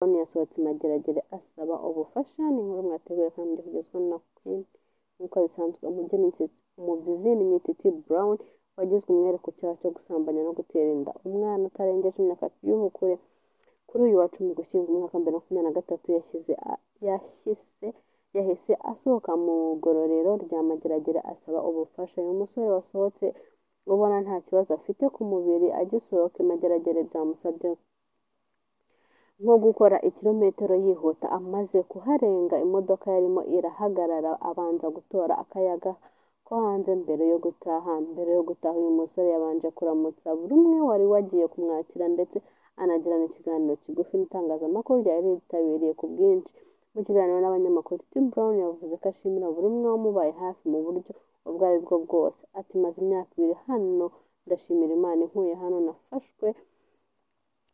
None yasohotse mageragere asaba ubufasha, ni inkuru mwategura kandi mugezwaho na Queen nk'uko bisanzwe umubyinnyi Nititi Brown wagizwe umwere ku cyaha cyo gusambanya no gutera inda umwana utarengeje imyaka y'ubukure kuri uyu wa cumi gushyingo umwaka wa bibiri na makumyabiri na gatatu yashyize yahise yahise asohoka mu igororero rya Mageragere asaba ubufasha uyu musore wasohotse ubona nta kibazo afite ku mubiri agisohoka Mageragere byamusabye nko gukora ikirometero yihuta amaze kuharenga imodoka yarimo irahagarara abanza gutora akayaga ko hanze mbere yo gutaha mbere yo gutaha uyu musore yabanje kuramutsa buri umwe wari wagiye kumwakira ndetse anagirana ikiganiro kigufi n'itangazamakuru ryari ryitabiriye ku bwinshi mu kiganiro n'abanyamakuru Tim Brown yavuze ko ashimira buri umwe wamubaye hafi mu buryo ubwo ari bwo bwose ati maze imyaka ibiri hano ndashimira Imana inkuye hano nafashwe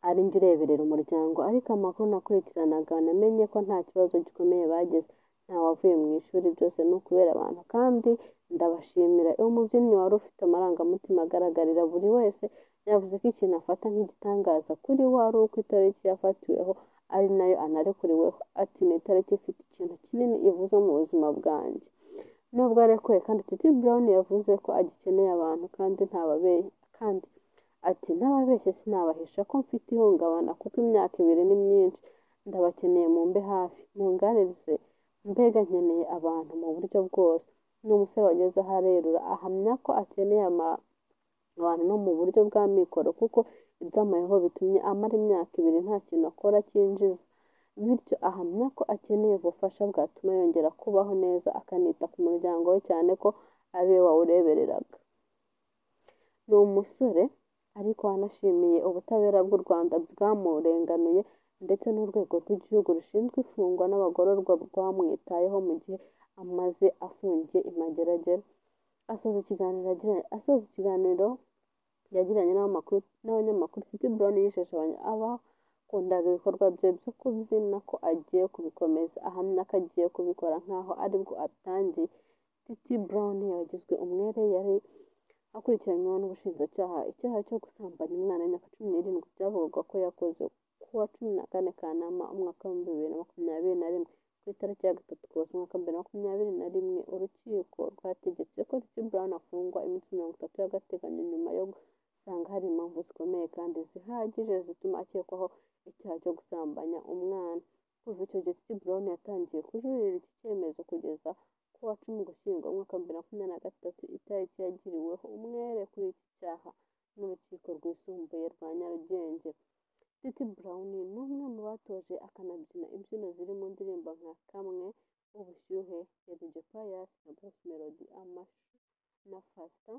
ari njye ureberera umuryango ariko amakuru nakurikiranaga namenye ko nta kibazo gikomeye bagize ntawavuye mu ishuri byose ni ukubera abantu kandi ndabashimira uwo mubyinnyi wari ufite amarangamutima agaragarira buri wese yavuze ko ikintu afata nk'igitangaza kuri we ari uko itariki yafatiweho ari nayo anarekuriweho ati ni itariki ifite ikintu kinini ivuze mu buzima bwanjye nubwo arekuwe kandi Titi Brown yavuze ko agikeneye abantu kandi ntababeshye kandi ati ntababeshye sinabahisha ko mfite ihungabana kuko imyaka ibiri ni myinshi ndabakeneye mu mbe hafi munganirize mbega nkeneye abantu mu buryo bwose ni umusore wageze aho arerura ahamya ko akeneye abantu no mu buryo bwa mikoro kuko ibyamayeho bitumye amara imyaka ibiri nta kintu akora cyinjiza bityo ahamya ko akeneye ubufasha bwatuma yongera kubaho neza akanita ku muryango we cyane ko ari we wawurebereraga ni umusore ariko wanashimiye ubutabera bw'u Rwanda bwamurenganuye ndetse n'urwego rw'igihugu rushinzwe imfungwa n'abagororwa rwamwitayeho mu gihe amaze afungiye imageragere asoza ikiganiro asoza ikiganiro yagiranye n'abanyamakuru Titi Brown yijeje abakundaga ibikorwa bye byo kubyina ko agiye kubikomeza ahamya ko agiye kubikora nk'aho aribwo abitangiye Titi Brown yagizwe umwere yari akurikiranyweho n'ubushinjacyaha icyaha cyo gusambanya umwana w'imyaka cumi n'irindwi byavugaga ko yakoze kuwa cumi na kane kanama umwaka w'ibihumbi bibiri na makumyabiri na rimwe ku itariki ya gatatu kugeza umwaka wa bibiri na makumyabiri na rimwe urukiko rwategetse ko Titi Brown afungwa iminsi mirongo itatu y'agateganyo nyuma yo gusanga hari impamvu zikomeye kandi zihagije zituma akekwaho icyaha cyo gusambanya umwana kuva icyo gihe Titi Brown yatangiye kujuririra iki cyemezo kugeza ku wa cumi gushyingo umwaka wa bibiri na makumyabiri na gatatu itariki yagiriweho umwere kuri iki cyaha n'urukiko rwisumbuye rwa Nyarugenge Titi Brown ni umwe mu batoje akanabyina imbyino ziri mu ndirimbo nka kamwe ubushyuhe Dj Pius na Bruce Melody amashu na Fasta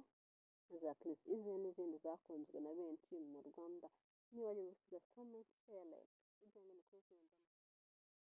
na za Chris Izzo n'izindi zakunzwe na benshi mu Rwanda niba nyuma usiga comment share like